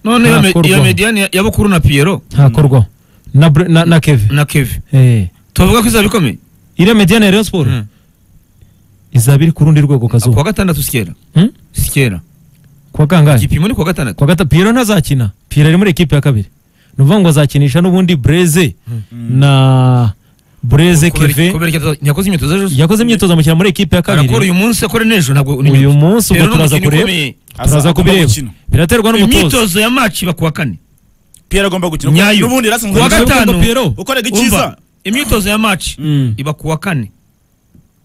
none iyo me- iyo Ntakorwamo. mediyani ya- ya bukuru na piyero ntakorwa na Bre- na- na keve na keve Eh. tubavuga ko izaba ikomeye iriya mediyani ya rayon sport Mm. izaba iri ku rundi rwego kazuba kuwa gatandatu sikera Hmm? sikera kuwa kangahe igipimo ni kuwa gatandatu kuwa gata piyero ntazakina piyero ari muri ekipe ya kabiri ni ukuvuga ngo azakinisha n'ubundi bureze na bureze Kubera- keve kubera ikibazo- ntiyakoze imyitozo ejo se? yakoze imyitozo amukina muri ekipe ya kabiri arakora uyu munsi akore n'ejo ntabwo uyu munsi ubwo Rero ni turaza umukino kureba ukomeye. turaza Aza- agomba kubireba gukina. biraterwa n'umutoza imyitozo ya maci iba kuwa kane Pierre agomba gukina nyayo n'ubundi yarasanzwe kuwa Uwa agakina. gatanu Pierrot. ukorega umva icyiza imyitozo ya maci Mm. iba kuwa kane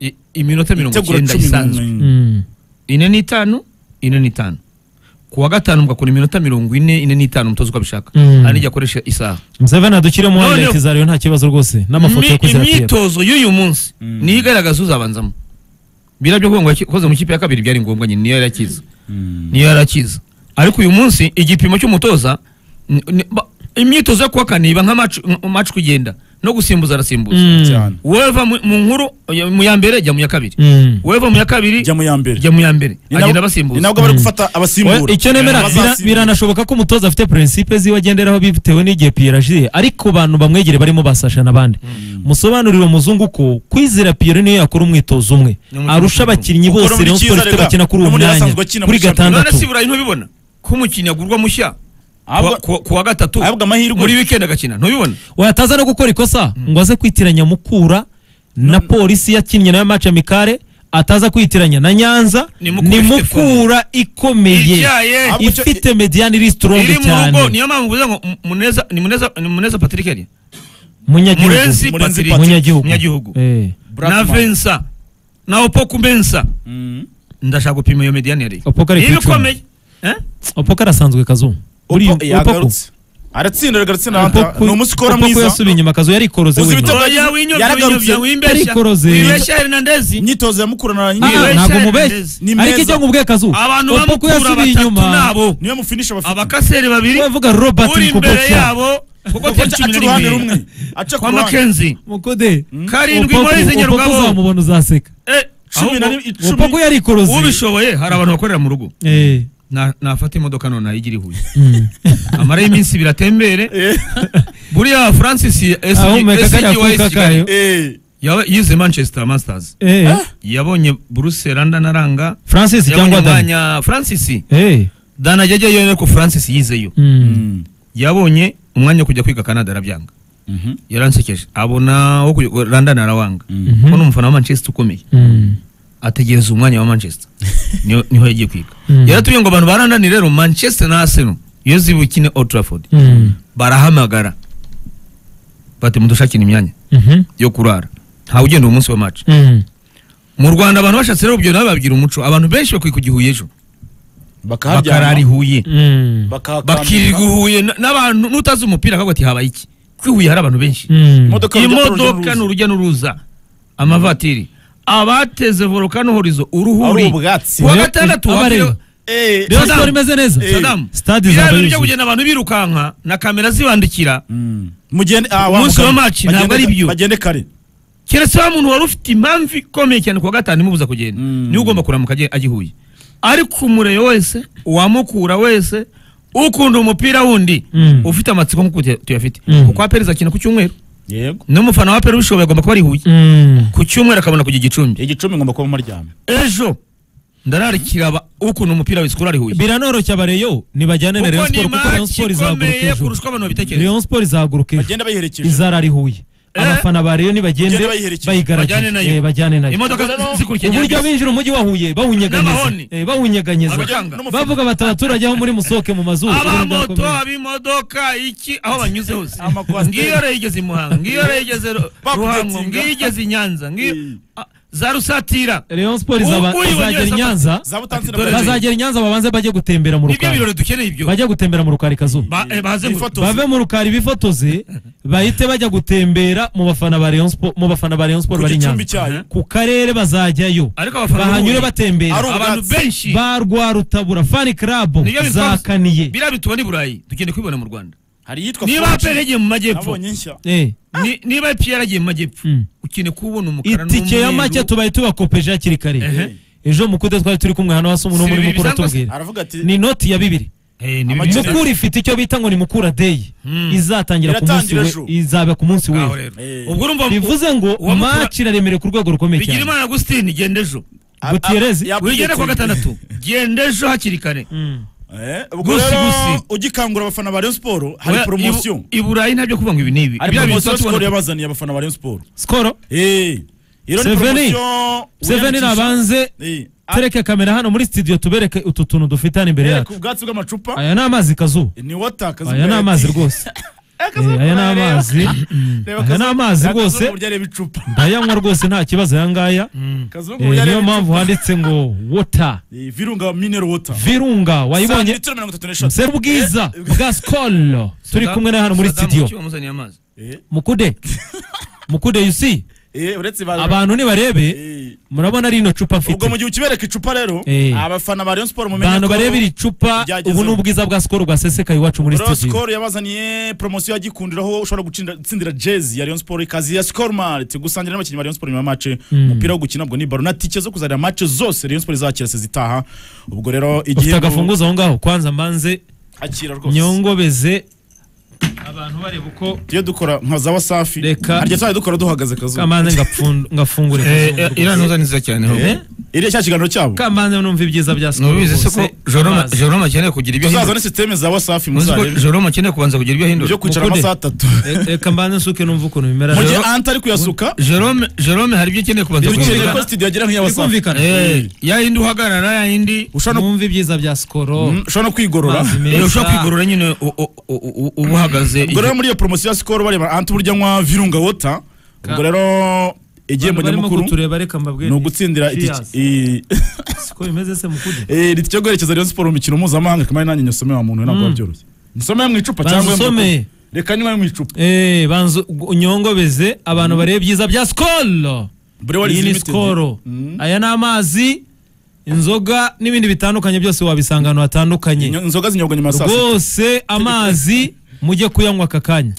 I- iminota mirongo itegura icyenda cumi isanzwe n'umunani Mm. ine n'itanu ine n'itanu kuwa gatanu mugakora iminota mirongo ine ine n'itanu umutoza uko abishaka Mm. hari n'igihe akoresha isaha Museveni adukire mu None- highlight za Rayon nta kibazo rwose n'amafoto yo Mi- kuzatera imyitozo y'uyu munsi niyo igaragaza uzabanzamo biriya byo kuvuga ngo yakoze mu kipe ya kabiri byari ngombwa nyine niyo yari akiza niyo yari akiza ariko uyu munsi igipimo cy'umutoza ni- ni- ba- imyitozo yo kuwa kane iba nka maci maci kugenda no gusimbuza arasimbuza Mm. cyane weva mu mu nkuru ya- mu ya mbere jya mu ya kabiri Mm. weva mu ya kabiri jya mu ya mbere jya mu ya mbere Ni nabo- agenda ni abasimbuza nabwo bari gufata We- abasimbura icyo nemera bira- Abazasimbura. biranashoboka ko umutoza afite prinsipe ziwe agenderaho bitewe n'igihe Pierre agiye ariko abantu bamwegere barimo basasha n'abandi musobanurire umuzungu ko kwizera Pierre niyo yakora umwitozo umwe Ni umwitozo arusha abakinnyi umwe. bose Ukora muri Rayon Sport cyiza, ifite rega. bakina kuri uwo N'ubundi mwanya asanzwe akina kuri muri Champions. none gatandatu si burayi ntubibona ko umukinnyi agurwa mushya Ahabwa- ku wa- ku wa gatatu ahabwa amahirwe. muri wikendi agakina ntubibona wataza no gukora ikosa ngo aze kwitiranya mukura na polisi yakinnye nayo match amicale ataza kwitiranya na nyanza Ni Mukura ni ifite mukura ikomeye Ibyaye. Ahubwo icyo- ifite mediyani iri iri sitoronge mu rugo cyane niyo mpamvu uvuze ngo M- muneza ni muneza ni muneza patrick yari Murenzi munyagihugu Murenzi Patrick. Patrick. munyagihugu Munyagihugu. Eh. na Blackman. vensa na opoku mensa ndashaka gupima iyo mediyani yari Opoku ari ku niba icumi. ikomeye eh? opoka arasanzwe kazu Uri- Opa- yagarutse aratsinda yagarutse na Opoku- ni umusikora Opoku mwiza yasubiye inyuma kazu yarikoroze Uzi wenyine ibitego- oya winyobya Yaragarutse. winyobya wimbeshya Yarikoroze. wibeshya hernandezi imyitozo ya mukuru na Ah, nyine Ni ntabwo Rachel mubeshya Hernandez. Ni ariko meza. ijya nkubwiye kazu abantu opoku bamukura yasubiye batatu inyuma nabo niyo mufinisha bafite abakaseri babiri Uravuga Robert uri imbere Nkubotya. yabo kuko Kuko tiri aca cumi ku na ruhande rimwe rumwe aca ku kwa ruhande makenzi mukode karindwi Opoku- muri izi Opoku nyarugabo uzamubona uzaseka Eh, cumi na ahubwo rimwe opoku icumi yarikoroze ubishoboye hari abantu bakorera mu rugo Eh. Na- nafata imodoka none nayigira ihuye Mm. amarayo iminsi ibiri atembere Eh, buriya francis ahumeka kariya SGY kuka Kigali kayo eh. yaba- yize manchester masters Eh. yabonye buruse randa na ranga francis yabonye cyangwa dani umwanya francis Eh. dana ajya ajyayo ariko francis yizeyo Mm. yabonye umwanya wo kujya kwiga canada arabyanga Mhm. yaransekeje abona wo kujya randa na rawanga Mhm. ko ni umufana wa manchester ukomeye Mm. ategereza umwanya wa manchester niho niho yagiye kwiga Mm. yaratubwiye ngo abantu baranda ni rero manchester na arsenal iyo zibukine old trafford Mm. barahamagara bati mudushakire imyanya Mhm. yo kurara ntawe ugenda uwo munsi wa match Mm. mu rwanda abantu bashatse rero urubyiruko nabo babwira umuco abantu benshi bakwiye kujya i huye ejo bakarara i huye Mm. bakahakambika. bakirirwa i huye n- n'abantu n'utazi umupira akavuga ati habaye iki ko i huye hari abantu benshi Mm. Imodoka urujya imodoka ni n'uruza. urujya n'uruza amavatiri abateze volcano horizo ari uruhuri ubwatsi kuwa Rero- gatandatu aba hafi- rero- Eh, Rayon Saddam. Sport imeze neza Eh. Saddam, Stade biriya izaba bintu byo yuzuye. kugenda abantu birukanka na kamera zibandikira Mm. Mugende- ah, wa Umunsi wa mugani. match ntabwo Bagende- ari ibyo. bagende kare keretse wa muntu wari ufite impamvu ikomeye cyane kuwa gatanu imubuza kugenda Mm. niwe ugomba kuramuka ajya agihuye ariko umureyo wese uwamukura wese ukunda umupira wundi Mm. ufite amatsiko nk'uko tuya- tuyafite Mm. kuko aperi izakina ku cyumweru yego n'umufana wa aperi ubishoboye agomba kuba ari i huye Mm. ku cyumweru akabona kujya igicumbi igicumbi ngomba kuba muryama ejo ndararikira aba- ukunda umupira wese ukura ari i huye biranoroshya abareyo nibajyane na kuko Rayon ni Sport kuko Rayon match Sport izaguruka ikomeye ejo kurusha uko abantu babitekereza Rayon Sport izaguruka ejo bagenda bayiherekeje izara ari Huye Eh. abafana ba Rayon nibagende Bagende bayiherekeje. Bajyane nayo. bayigaragaje Eh, bajyane nayo imodoka zikurikiye uburyo binjira umujyi wa Huye bawunyeganyeza N'amahoni. Eh, bawunyeganyeza Abaganga. bavuga bati abaturage aho muri musohoke mu mazu abamoto abimodoka iki aho banyuze hose Amakwasiteri. ngiyo rero yigeze i muhanga ngiyo rero yigeze Ru- Bakudatsinda. ruhango ngiyo yigeze i nyanza ngiyo Mm. Ah, za rusatira Rayon Sport Ubu- izaba- uyu izagera i Banyaza- Nyanza zabutansi na Dore- Brazil. bazagera i Nyanza babanze bajye gutembera mu nibyo rukari birori dukeneye ibyo bajye gutembera mu rukari kazuba Ba- eh, baze ngo- Ifoto. bave mu rukari bifotoze bahite bajya gutembera mu bafana ba Rayon Sport mu bafana ba Rayon Sport ku bari i gicumbi Nyanza cyayo ku karere bazajyayo ariko abafana bahanyure b'Uburundi, batembera Ari abantu ubwatsi. benshi ba Rwarutabura fani club nibyo bitwaza. zakaniye biriya bitubona i burayi dukeneye kubibona mu rwanda hari iyitwa niba Fuji. aperi yagiye mu majyepfo nabonye nshya Eh, ni- niba epiyara yagiye mu majyepfo Mm. ukeneye kubona umukara itike ya n'umweru. make tubaye tubakopeje hakiri kare Ehe. ejo mukude twari turi kumwe hano hasi umuntu Si muri bibiri mukuru bisanzwe se? atubwira aravuga ati ni inoti ya bibiri Eh, ni Amakipe- bibiri. mukura ifite icyo bita ngo ni mukura deyi Hmm. izatangira ku munsi Iratangira we ejo. izaba ku munsi Ngaho we rero. Eh. ubwo urumva bivuze ngo uwa Mukura- match iraremereye ku rwego rukomeye cyane bigirimana agustin genda ejo Gutierrez, wigenda kuwa gatandatu genda ejo hakiri kare Gusi, gusi. ugikangura abafana ba Rayon Sport hari Oya, poromosiyo i- i Burayi ntabyo kuvuga ngo ibi ni ibi hari Biriya bintu poromosiyo tuba Skol tubona- yabazaniye abafana ba Rayon Sport skoro Eh, iyo ni Seveni. poromosiyo seveni wiyandikisha. nabanze Eh, a- tereke kamera hano muri studio tubereke utu tuntu dufite hano imbere Bereka yacu ubwatsi bw'amacupa aya ni amazi kazuba ni wata kazuba aya ni amazi rwose Eh, aya ni amazi aya ni amazi rwose burya areba icupa ndayanywa rwose nta kibazo aya ngaya kazungu Eh, burya areba niyo mpamvu icupa handitse ngo wota Eh, virunga mineral water virunga wayibonye litiro mirongo itatu n'eshatu se bwiza Eh, bwa skolo turi kumwe na hano muri Saddam studio Kuki wamuzaniye amazi eh, mukude mukude yusi eh, uretse ba- abantu nibarebe Eh, murabona rino cupa ubwo mu mfite gihe ukibereka icupa rero Eh. abafana ba Rayon Sport mumenye abantu barebe iri cupa ryagezeho. ubu ni ubwiza bwa skolo bwasesekaye iwacu muri Rayon studio Sport yabazaniye promosiyo ya Gikundiro aho ushobora gutsindira- gutsindira jezi ya Rayon Sport ikazi ya Skol Mart gusangira n'abakinnyi ba Rayon Sport nyuma ya match umupira wo gukina ubwo ni baro na tike zo kuzarira match zose Rayon Sport izakira se zitaha ubwo rero ufite igihe agafunguzo aho ngaho kwanza mbanze akira rwose nyongobeze abantu bareba uko iyo dukora nka za wasafi Reka. harya twari dukora duhagaze kazuba kamanze ngapfun- ngafungure Eh, eh, iriya ntuza ni nziza cyane ahubwo. Eh? iriya cya kiganiro cyabo kamanze numva ibyiza bya skolo nubizi se ko joroma joroma akeneye kugira ibyo tuzaza ahindura ni systeme za wasafi muzi ko muzarebe joroma akeneye kubanza kugira ibyo ahindura byo kwicara Mukude. amasaha atatu reka mbanze nsuke numva ukuntu bimera mu gihe Rero- anta ari kuyasuka jerome jerome hari ibyo ukeneye kubanza dukeneye kumvikana ko studio yagira nk'iya wasafi bikumvikana Eh, ya yindi uhagarara ya yindi ushobora no- mwumve ibyiza bya skolo Mm, ushobora no kwigorora Amazi Eh, meza. ushobora kwigorora nyine u- u- u- u- uba uhagaze ubwo rero muri iyo poromosiyo ya sikoro bareba anta uburyo anywa virunga wota ubwo rero igihembo Abantu barimo nyamukuru kutureba reka mbabwire ni ugutsindira Cheers. itike- i- siko bimeze se mukude eh, ritike yo guherekeza Rayon Sport mu mikino mpuzamahanga kamari nanjye nyosome wa muntu ntabwo biba byoroshye nsome mu icupa Banza cyangwa mu usome. icupa. reka nywe mu icupa Eh, banza unyongobeze abantu barebe ibyiza bya skolo Brewers iyi ni Limited. skolo Mm. aya ni amazi inzoga n'ibindi bitandukanye byose wabisanga ahantu hatandukanye Inyo- inzoga zinyobwa nyuma ya saa sita rwose amazi mujye kuyanywa aka kanya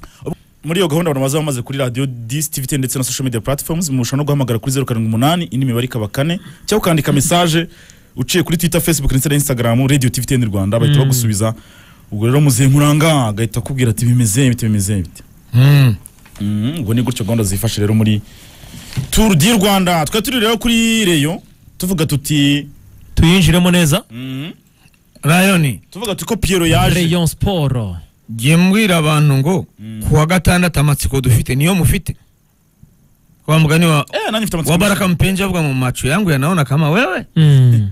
muri iyo gahunda abantu baza bamaze kuri radiyo disi tivi teni ndetse na social media platforms mushobora no guhamagara kuri zeru karindwi umunani indi mibare ikaba kane cyangwa ukandika mesaje uciye kuri twitter facebook ndetse na instagram radio tivi teni rwanda bahita bagusubiza ubwo rero muzehe muranga agahita akubwira ati bimeze bite bimeze bite Mm. Mhm, ubwo ni gutyo gahunda zifashe rero muri turu di rwanda twari turi rero kuri reyo tuvuga tuti tuyinjiremo neza mhm, Lion tuvuga tuti ko piyero yaje rayon sport jye mbwira abantu ngo kuwa gatandatu amatsiko dufite niyo mufite wa mugani wa eh nanjye mfite wa amatsiko baraka mpenzi avuga mu macho yangu yanaona kama wewe Mm.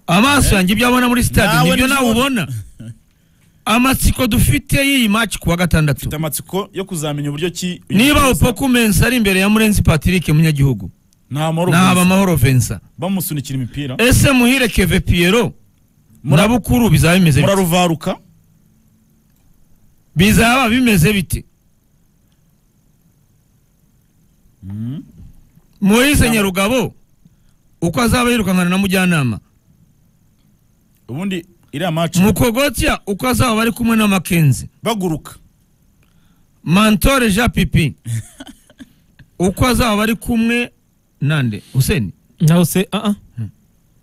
amaso yanjye ibyo abona muri stade Nawe nibyo nibyo nawe ubona. ubona amatsiko dufite y'iyi match kuwa mfite gatandatu amatsiko yo kuzamenya uburyo ki uyu niba mutoza- upoku mensa ari imbere ya murenzi patrick munyagihugu nta mahoro naba gusa. amahoro vensa bamusunikira imipira ese muhire keve piero na bukuru bizaba bimeze bite muraruvaruka bizaba bimeze bite moise nyarugabo uko azaba yirukankana na mujyanama ubundi iriya maci mukogotya uko azaba ari kumwe na makenzi baguruka mantore jean pipi uko azaba ari kumwe nande huseni nawe se aa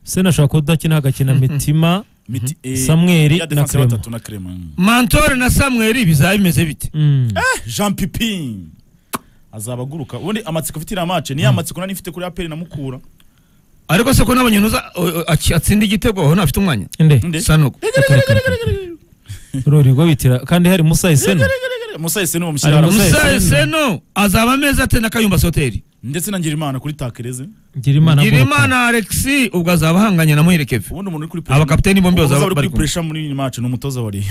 se nashobora kuba udakina agakina mitima Miti- eh, Samweli ya defense na Clement. batatu na Clement. mantore na samweli bizaba bimeze bite Mm. jean pipi azaba aguruka ubundi amatsiko afite iriya maci niya matsiko nari mfite kuri aperi na mukura ariko se ko n'abanyunuza atsinda igitego aho ntafite umwanya inde Nde? sanogo rurigo bitira kandi hari musa iseno musahise n'uwo Ari mushyira Musa- musaye seno azaba ameze ate na kayumba hoteli ndetse na ngirimana kuri takereze gira imana aguruka. Girimana Alexi ubwo azaba ahanganye na Muhirekeve ubundi umuntu uri kuri pressure- abakapiteni bombi umuntu uzaba bazaba uri bari kuri kumwe puresha muri iyi maci ni umutoza wa riyo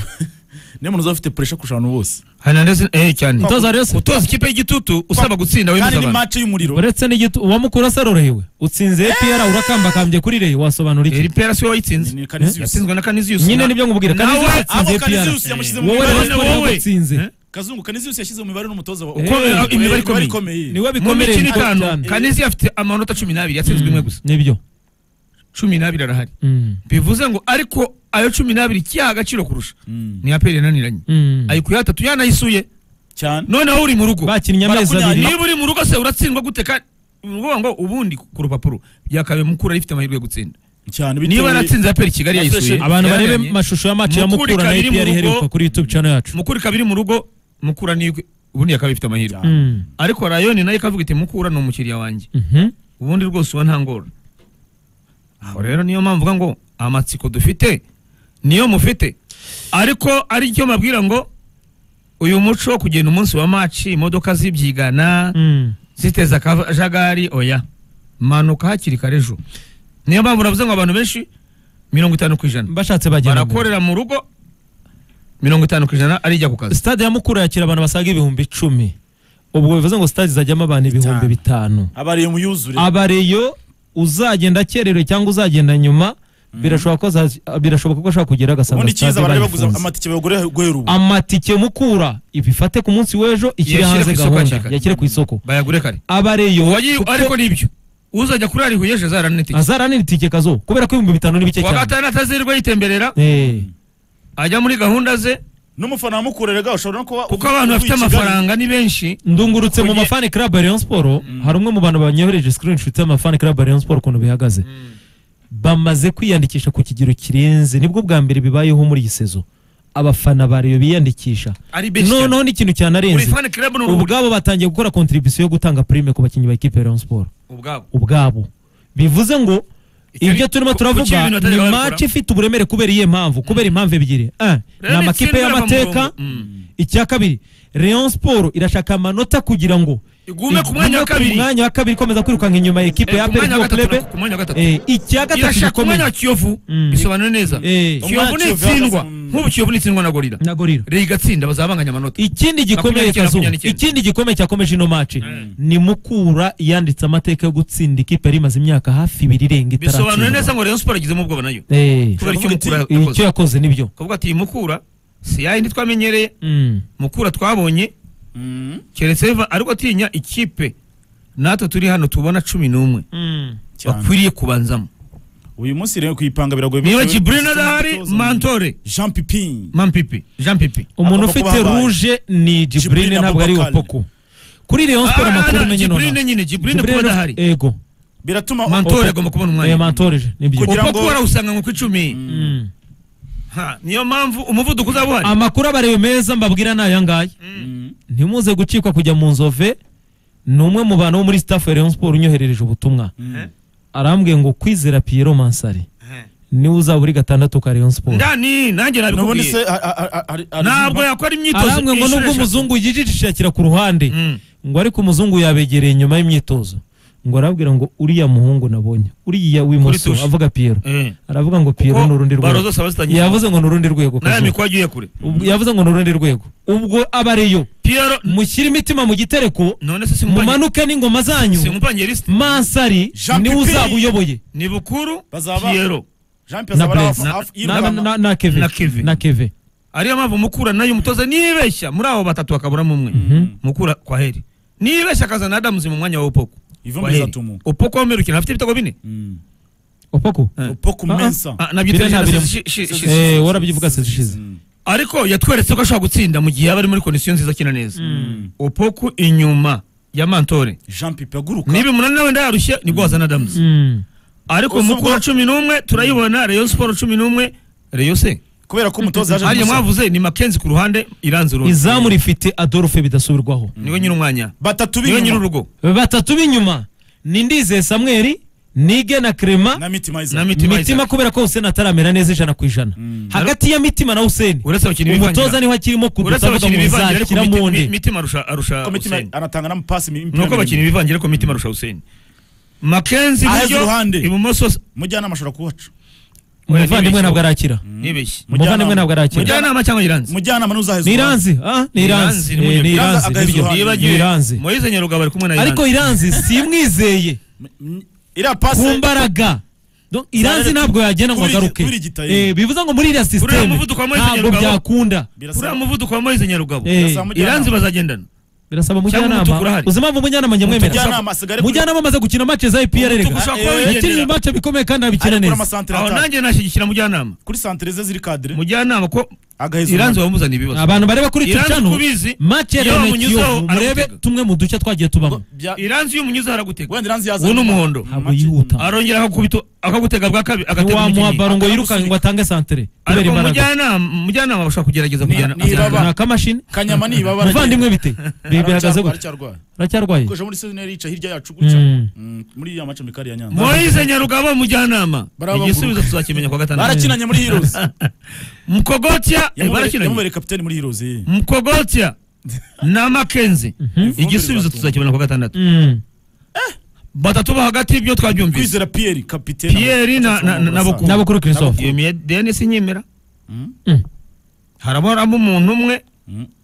niyo muntu uzaba ufite puresha kurusha abantu bose Hernandez eh cyane Utoza Rayon Sport. utoza ikipe y'igitutu usaba gutsinda kandi wemeza ni abantu maci y'umuriro uretse n'igitu uwamukura se arorohewe utsinze epr urakambakambye kuri reye wasobanura eri iki pera siwe wayitsinze Ni Canisius. yatsinzwe na Canisius nyine nibyo ngubwira kandi nawe yatsinze abo epr Canisius yamushyize mu wowe mibare Rayon Sport wowe. ntabwo utsinze Eh? kazungu kaniziyusi yashyize mu mibare n'umutoza wa Uko Eh, imibare ikomeye. ikomeye niwe mu bikomere mikino itanu Canisius afite amanota 12 yatsinzwe imwe gusa nibyo 12 arahari Mm. bivuze ngo ariko ayo 12 kiyaha agaciro kurusha Mm. ni aperi yananiranye Mm. ayikuye atatu yanayisuye cyane noneho uri mu rugo bakinnye amezi Barakunyanya. abiri niba uri mu rugo se uratsindwa gute kandi ni ukuvuga ngo ubundi ku rupapuro byakabaye mukura rifite amahirwe yo gutsinda cyane niba yaratsinze aperi kigali yayisuye abantu barebe yararanye. mashusho y'amaci ya Mukura mukura na kabiri mu APR rugo. iheruka kuri YouTube channel yacu mukura kabiri mu rugo mukura ni ubundi yakaba ifite amahirwe Cyane. Mm. ariko rayoni nayo ikavuga iti mukura ni umukiriya wanjye Mhm. ubundi rwose uba nta ngora aho rero niyo mpamvu uvuga ngo amatsiko dufite niyo mufite ariko ari cyo mbabwira ngo uyu muco wo kugenda umunsi wa maci imodoka zibyigana Mm. ziteza akajagari oya manuka hakiri kare ejo niyo mpamvu uravuze ngo abantu benshi mirongo itanu ku ijana bashatse bagenda barakorera mu rugo mirongo itanu ku ijana arijya ku kazi stade ya mukura yakira abantu basaga ibihumbi icumi ubwo bivuze ngo stade izajyamo abantu ibihumbi bitanu abariye muyuzure abareyo uzagenda akererewe cyangwa uzagenda nyuma birashoboka ko azazi- birashoboka ko ashobora kugera agasanga ubundi stade icyiza barareba guza bayifunze. amatike bagure guhera ubu amatike mukura ibifate ku munsi w'ejo ikiri Yashyire hanze ku isoko gahunda hakiri kare. yakire ku isoko bayagure kare abareyo Uwagiye- ariko nibyo uzajya kurara i huye ejo zaranitike azarana itike kazo kubera ko ibihumbi bitanu ni bike uwa cyane gatandatu azirirwa yitemberera Eh, ajya muri gahunda ze n'umufana wamukoreraga ushobora no kuba kuko abantu bafite amafaranga ni benshi ndungurutse mu Kugira- mafani club ya Rayon Sport hari umwe mu bantu banyohereje screenshot y'amafani club ya Rayon Sport ukuntu bihagaze bamaze kwiyandikisha ku kigero kirenze nibwo bwa mbere bibayeho muri iyi sezo abafana ba Rayon biyandikisha ari benshi cyane noneho n'ikintu buri cyanarenze fan club ni urubuga ubwabo batangiye gukora contribution yo gutanga prime ku bakinnyi ba equipe ya Rayon Sport ubwabo ubwabo bivuze ngo Icyo ibyo ni- turimo ku- kuki turavuga ibintu ni batari babikora? match ifite uburemere kubera iyihe mpamvu kubera impamvu ebyiri Eh, ni Rero amakipe itsinda y'amateka irava mu murongo. icya kabiri Rayon Sport irashaka amanota kugira ngo igume ku igume mwanya wa ku kabiri mwanya wa kabiri ikomeza kwirukanka inyuma ya ekipe Eh, ya ku mwanya wa Perezida gatatu Club na- ku mwanya wa gatatu icya gatatu irashaka gikomeye umwanya wa kiyovu Mm. bisobanura neza Eh, kiyovu ni Umwanya wa Kiyovu itsindwa ihagaze mu- nk'ubu kiyovu ni itsindwa na gorira na gorira rero igatsinda bazabanganya amanota ikindi gikomeye Makumyabiri kazu makumyabiri n'icyenda. ikindi gikomeye cyakomeje ino match ni mukura yanditse amateka yo gutsinda ikipe yari imaze imyaka hafi ibiri irenga bisobanura neza itaratsindwa ngo rayon sport agizemo ubwoba nayo Eh, kubera icyo mukura yakoze icyo yakoze nibyo kuvuga ati mukura si yayindi twamenyereye Mm. mukura twabonye keretse Eva ariko atinya ikipe natwe turi hano tubona cumi n'umwe bakwiriye kubanzamo uyu munsi rero kuyipanga biragoye niba bitewe kibrina n'umutoza adahari mwiza. mantore Jean Pipin mampipi jean pipi umuntu Agomba kuba ufite abaye. ruje ni Jibrine jiburine ntabwo ari Abubakar. wapoku kuri Rayon Sport amakuru umenye nonaha jibrine nyine jibrine Jibrine kuba uf- adahari ego biratuma mantore Opa. agomba kubona Eh, umwanya mantorije nibyo Kugira kuko ngo- kuba warawusanga nko ku icumi Mm. Ha, niyo mpamvu umuvuduko uzaba uhari amakuru abareyo meza mbabwira ni aya ngaya ntimuze gucikwa kujya mu nzove ni umwe mu bantu bo muri staff ya Rayon Sport unyoherereje ubutumwa Eh, arambwiye ngo kwizera Pierre Mansari eh. niwe uzaba uri gatandatu ka Rayon Sport ndani nanjye nubone se nabikubwiye ha- ha- ha- hari- hari- ntabwo yakora imyitozo arambwiye ngo inshuro nubwo eshatu. umuzungu yijijishakira ku ruhande Mm. ngo ariko umuzungu yabegereye nyuma y'imyitozo ngo arababwira ngo uriya muhungu nabonye uriya w'imoso Kuri tushe. avuga Pierre Eh. aravuga ngo Pierre Kuko ni urundi baro rwego zose aba zitangije. yavuze ngo ni urundi rwego nawe Kazu. mikwa agiye kure Ubwo- yavuze ngo ni urundi rwego ubwo abareyo piyero mushyire imitima mu gitereko none se simupangiye mumanuke n'ingoma zanyu lisite mansari Jean niwe Pipin. uzaba uyoboye ni bukuru Bazaba- piyero Jean Pipin na azaba ari Blaise. hafi- Na- hafi na, yirukana. na, na, na keve Na Keve. na keve ariyo mpamvu mukura nayo umutoza nibeshya muri abo batatu hakaburamo umwe mukura kwa heri nibeshya akazana adamuzi mu mwanya wa upoko Ivumbi Kwa heri. rizatuma. upoko wamerukira afite ibitego bine Mm. opoko Upo ku Ah, ah. mensa Ah, nabyo Bine nta tubizi na birimo. shi- shi- shi- eh warabyivuga se zishize ariko yatweretse ko ashobora gutsinda mu gihe yaba ari muri kondisiyo nziza akina neza upoko inyuma ya mantore Jean Pipin aguruka niba umunani nawe ndayarushye nibwo wazana adamuzi Mm. ariko Gusa mukura ubwo- cumi n'umwe turayibona reyo siporo cumi n'umwe reyo se kubera ko umutoza yaje hariya kumusaba. mwavuze ni makenzi ku ruhande iranze urundi izamu rifite adolphe bidasubirwaho niwe nyiri umwanya batatu niwe nyiri b'inyuma urugo batatu b'inyuma ni ndizeye samweri nige na na krema mitima na iza mitima mitima Isaac. kubera ko huseni ataramera neza ijana ku ijana hagati ya mitima na huseni uretse abakinnyi umutoza niho akirimo uretse kudusavuga abakinnyi ngo bivangira ariko nzakira miti- munde mi- mitima arusha arusha Ko mitima Hussein anatanga n'amapasi mi- imipira nuko abakinnyi miremire. bivangira ariko mitima arusha Hussein Makenzi Aheza iburyo uruhande. ibumoso mujyanama ashobora kuhaca umuvandimwe ntabwo arakira nibeshye umuvandimwe ntabwo arakira mujyanama cyangwa iranze mujyanama n'uzaheza uruhande. niranzi ah Niranzi niranzi ni Eh, niranzi Niranzi nibyo agaheza uruhande. niranze moyize nyaruga bari kumwe na iranze ariko iranzi simwizeye M- m- iriya pasi ku mbaraga Donc, iranzi ntabwo yagenda ngo Kuri- agaruke kuri gitayi. Eh, bivuze ngo muri iriya Uriya sisiteme muvuduko wa Moise ntabwo Nyarugabo. byakunda birasaba- uriya muvuduko wa moyize nyarugabu Eh, birasaba mujyanama. iranze bazagendana birasaba umutuku umujyanama urahari. uzi impamvu umujyanama njye mwemera Mujyanama asigare kuri- mujyanama amaze gukina match za EPR Umutuku rega ushobora kuba Eh, yakinije wigendera ibimace bikomeye kandi abikina agakura neza amasantere aho atanu. nanjye nashyigikira mujyanama kuri santere ze ziri kadire mujyanama ko agaheza iranze uruhande. wamuzana ibibazo abantu bareba kuri Iranzi Tuchano kubizi, match ya iyo Rene bamunyuzeho, Kiyovu murebe aramutega. tumwe mu duce twagiye tubamo Bya- iranze iyo umunyuze haragutega wenda iranzi yazanye uwo ni umuhondo ntabwo yihuta arongera akakubita akagutega bwa kabiri agatega ntiwamuha umukinnyi baro ngo Akaba yirukange ngo musunika. atange santere kubera ariko imbaraga umujyanama umujyanama bashobora kugerageza Ni- kujyana- ni baba- ni akamashini kanyama nibabara muvandimwe bite Bi- bihagaze gutya aracyarwaye aracyarwaye kuko muri season yica hirya yacu gutya Mm. Mm, muri ya mace mikari ya Nyanza moise nyarugabo umujyanama Barabaguruka. igisubizo tuzakimenya kuwa gatandatu barakinanye muri Heroes mukogotya eh, Yamubere- barakinanye yamubereye kapitani muri Heroes eh. mukogotya na makenzi igisubizo rizatuma. tuzakibona kuwa gatandatu Mm. batatu bo hagati ibyo twabyumvise kwizera Pierre kapitani Pierre na- na- na- na Bukuru. n'abakuru christophe yemeye denisi nyemera Mm. Mm. harabaramo umuntu umwe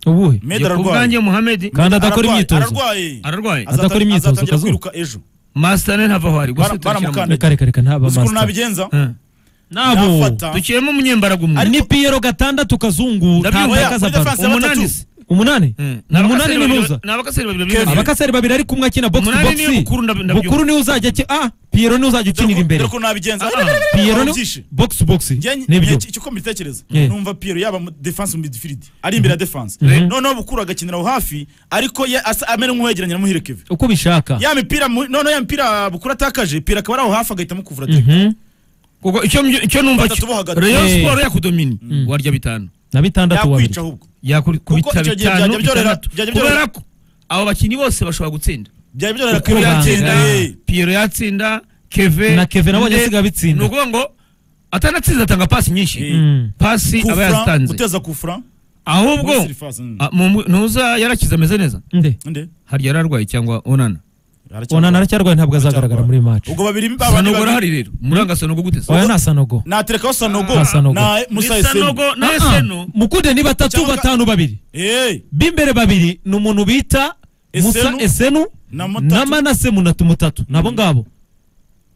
ubuhe Meda ku ararwaye bwanjye muhamedi kandi adakora Ararwaye, imyitozo ararwaye ararwaye Azakora Azatari- imyitozo azatangira akazuba. kwiruka ejo masitane ntava aho ari gusa Bara- turashyira mu- baramukanda. reka reka reka ntaba uzi ukuntu master nabigenza Eh. nabo Nafata. dukiyemo umunyembaraga umwe ni piyero gatandatu kazungu Ndabyumva, ntabwo oya, akaza muri baro defense umunani batatu. se umunani Mm. ni umunani Abakaseri babiri- ninuza ni abakaseri babiri babiri Kevin. babiri. abakaseri babiri ari kumwe akina box to Umunani box niwe Bukuru, ndab- ndabyumva. bukuru niwe uzajya akina ah piyero niwe uzajya ukinira imbere dore ukuntu nabigenza Ah, ah. piyero ni Byishe. box to box Njye- nibyo njye- icyo uko mbitekereza Yeah. numva Pierre yaba mu defense mu midfield ari imbere ya defense Mhm. noneho bukuru agakinira aho hafi ariko ye- asa- amera nk'uwegeranye na muhire Kevin uko ubishaka ya mipira mu- noneho ya mipira bukuru atakaje Pierre akaba ari aho hafi agahitamo kuvura direct. Mhm. kuko icyo mby- icyo numva Batatu cyo bo hagati. Rayon Eh. Sport yakudomini warya bitanu na bitandatu wabiri yakwica ahubwo yakubita icyo gihe bitanu byajya byorohera- bitandatu byajya kubera byorohera- ko abo bakinnyi bose bashobora gutsinda byari byorohera Kuko Pierre yatsinda yanga. eh. Pierre yatsinda Keve Na Keve nabonye Nde- asigaye abitsinda. ni ukuvuga ngo atanatsinze atanga pasi nyinshi Eh. Mm. pasi aba Kufra, yazitanze guteza kufra ahubwo muri surface, mm. ah, mu- ntuza yarakize ameze neza nde Nde? harya yararwaye cyangwa onana Aracyarwaye. onana aracyarwaye ntabwo azagaragara muri match ubwo babiri babandi sanogo babiri- arahari rero muranga sanogo guteze oya nta sanogo naterekaho sanogo Ah, Sanogo. na musa ni esenu sanogo na Ah, ah. esenu mukunde ni batatu Cyangwa- batanu babiri Eh, b'imbere babiri ni umuntu bita musa Esenu. esenu na na mutatu manase munatu mutatu nabo ngabo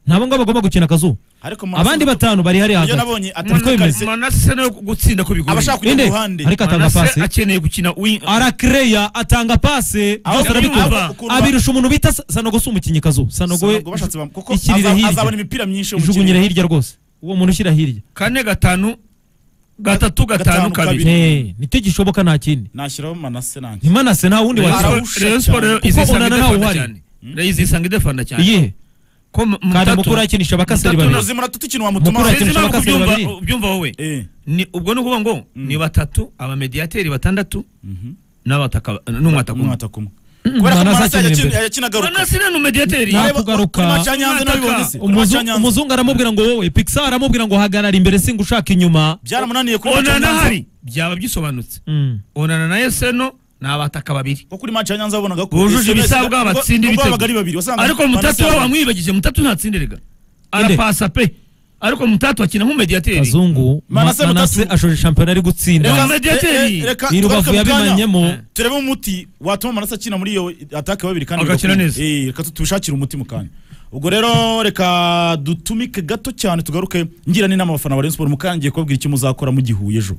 nabo ngabo bagomba gukina akazuba ariko Manase- abandi batanu bari hariya iyo hagati nabonye Niko bimeze. atarakaze manase nawe gutsinda ko bigoye abashaka kujya inde ku ruhande ariko atanga Manase pasi akeneye gukina wing arakereya atanga pase Aho byose Sanogo arabikora aba- ukuntu ba- abirusha umuntu bita Sa- sanogo si umukinnyi kazu sanogo we Sanogo bashatse bam- kuko ikirira aza- hirya. azabona imipira myinshi yo mu ijugunyira kirere. hirya rwose uwo muntu ushyira hirya kane gatanu gatatu gatanu Gatanu, kabiri kabiri. Eh, nicyo gishoboka nta kindi nashyiraho manase nanjye ntimanase nta wundi Rayon Ara- wakina Sport- Arawusha Rayon Sport rero Kuko cyane. izisanga Onana idefanda nawe cyane rero izisanga idefanda cyane iyihe ko mu- mu kandi tatu- mukuru yakinisha abakaseri Mutatu babiri na- muzima ratutu ikintu wamutuma Mukura- Sinzi impamvu Bakaseri kubyumva- babiri. ubyumva wowe Eh, Ni- ubwo ni ukuvuga ngo ni batatu abamediyateri batandatu n'abataka n'umwataka umwe umwata kumwe kubera Manase ko manase akina yakina- imbere. yakina agaruka Manase ni umediyateri Nta- Areba- kugaruka. kuri match ya Nyanza Umwataka. nabibonye se. Kuri match ya Umuzu- Nyanza. umuzungu aramubwira ngo wowe pixar aramubwira ngo hagarara imbere singa ushaka inyuma byaramunaniye kuri match ya onana Nyanza. hari byaba bisobanutse Mm. onana na eseno ni abataka babiri kuko kuri match ya Nyanza wabonaga ko bujuje Esenu- ibisabwa nubwo- batsinda nubwo babaga ari ibitego babiri wasanga ariko Manase mutatu we yabonye. wamwibagije mutatu ntatsinderega Inde. arapasa pe ariko mutatu akina nk'umediyateri kazungu Manase Ma- manase Mutatu. ashoje shampiyona ari Reka gutsinda me- Mediateri. Eh, eh, reka iri tugaruke rubavu mu kanya. yabimanyemo turebe umuti watuma manase akina muri iyo atake babiri kandi Agakina bigakunda. neza. Eh, reka tubishakire umuti mu kanya ubwo rero reka dutumike gato cyane tugaruke ngira n'inama abafana ba Rayon Sport mu kanya ngiye kubabwira icyo muzakora mugihuye ejo